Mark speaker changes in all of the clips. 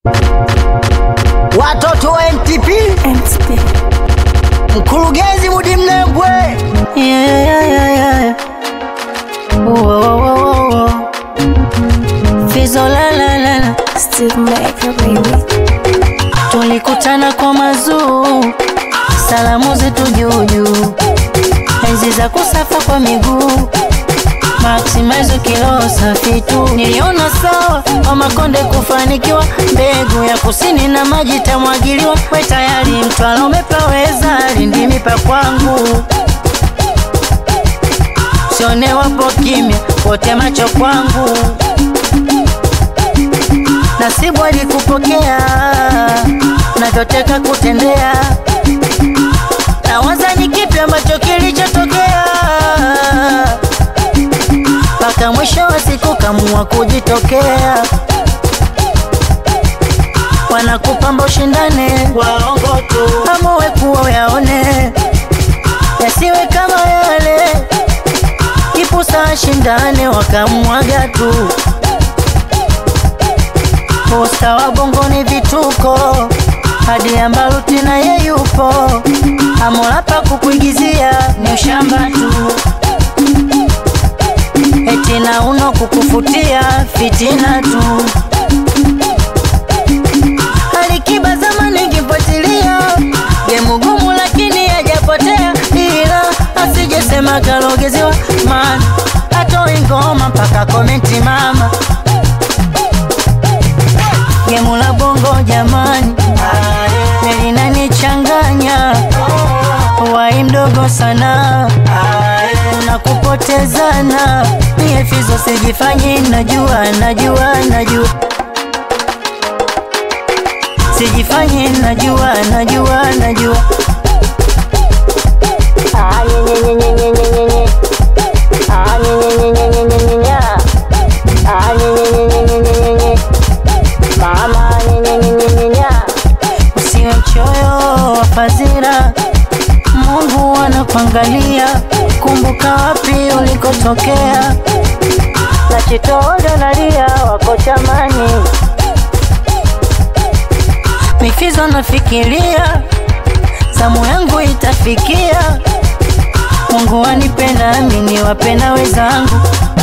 Speaker 1: watoto wa NTP, mkurugenzi Mudi Mnembwe.
Speaker 2: Yeah, yeah, yeah, yeah. Whoa, whoa, whoa, whoa. Fizo la la la la.
Speaker 3: Steve Maker, baby.
Speaker 2: Tulikutana kwa mazuu, salamu zetu juujuu, enzi za kusafa kwa miguu, maximize kilo safi tu. Niliona sawa wa Makonde kufanikiwa, mbegu ya kusini na maji tamwagiliwa. We tayari Mtwara umepaweza, Lindi pa kwangu, sione wapo kimya, wote macho kwangu nasibu alikupokea navyoteka kutendea, nawaza ni kipi ambacho kilichotokea mpaka mwisho wa siku kamua kujitokea. Wanakupamba ushindane, waongo tu, amuwe kuwa yaone yasiwe kama yale, kipusa ashindane, wakamwaga tu Posta wa bongo ni vituko, hadi ambaluti na ye yupo, amolapa kukuigizia ni ushamba tu, eti na uno kukufutia fitina tu. Alikiba zamani ngifuatilia gemu gumu, lakini hajapotea, ila asijesema kalogezewa, maana atoi ngoma mpaka komenti mama gemu la bongo jamani, linanichanganya wai mdogo sana, unakupotezana mie fizo sijifanyi, najua najua najua sijifanyi, najua najua najua Ah, nye, nye, nye, nye, nye, nye, nye. Ah, nye, nye, nye, nye, nye, nye, nye. Ah, nye, nye, nye, nye, nye, nye, nye, nye. Mama nyenyenyenyenya, usiwe mchoyo wa fadhila, Mungu anakuangalia. Kumbuka wapi ulikotokea, na chitodo nalia wako chamani, mifizo nafikiria, zamu yangu itafikia. Mungu anipenda nami niwapenda wenzangu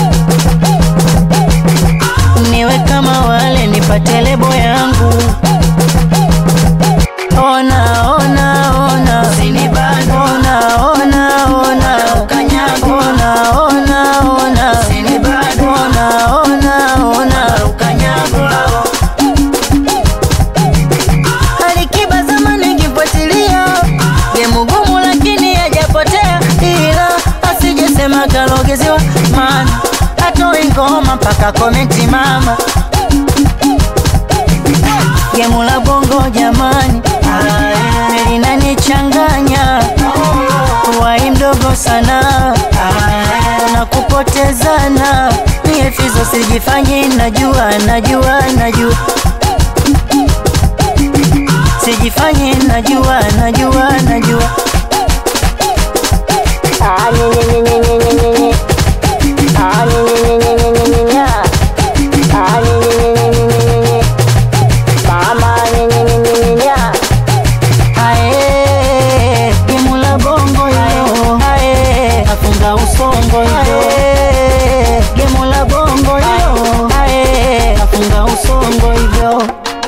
Speaker 2: niwe kama wale nipate lebo yangu. Ona ona ona, usinibane. Ona ona ona, ukanyago. Ona ona ona, usinibane. Ona ona ona, ukanyago. Alikiba zamani ngifuatilia, gemu gumu lakini hajapotea, ila asijesema kalogezewa, maana atoi ngoma mpaka komenti mama gemu la bongo jamani, linanichanganya wai mdogo sana, unakupotezana mie fizo sijifanyi, najua najua najua sijifanyi, najua najua najua Ah, nye, nye, nye, nye, nye, nye, nye. Ah, nye, nye, nye, nye, nye, nye, nye. Ah, nye, nye, nye, nye, nye, nye, nye. Mama, nye, nye, nye, nye, nye, nye. Ae, gemu la bongo hilo. Ae, nafunga usongo hilo. Gemu la bongo hilo. Ae, nafunga usongo hivyo.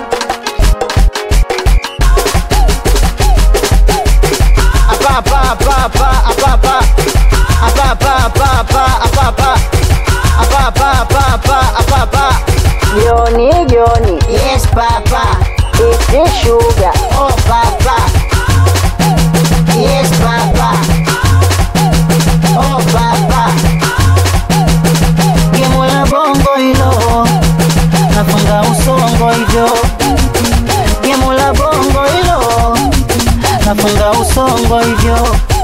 Speaker 1: Apa, apa, apa, apa, apa, apa. Apa, apa, apa, apa, apa, apa. Apa, apa, apa, apa, apa, apa.
Speaker 2: Joni, Joni,
Speaker 1: Yes, papa.
Speaker 2: iti sugar.
Speaker 1: Oh, papa. Yes, papa. Oh, papa.
Speaker 2: Gemu la bongo hilo, nafunga usongo hivyo. Gemu la bongo hilo, nafunga usongo hivyo.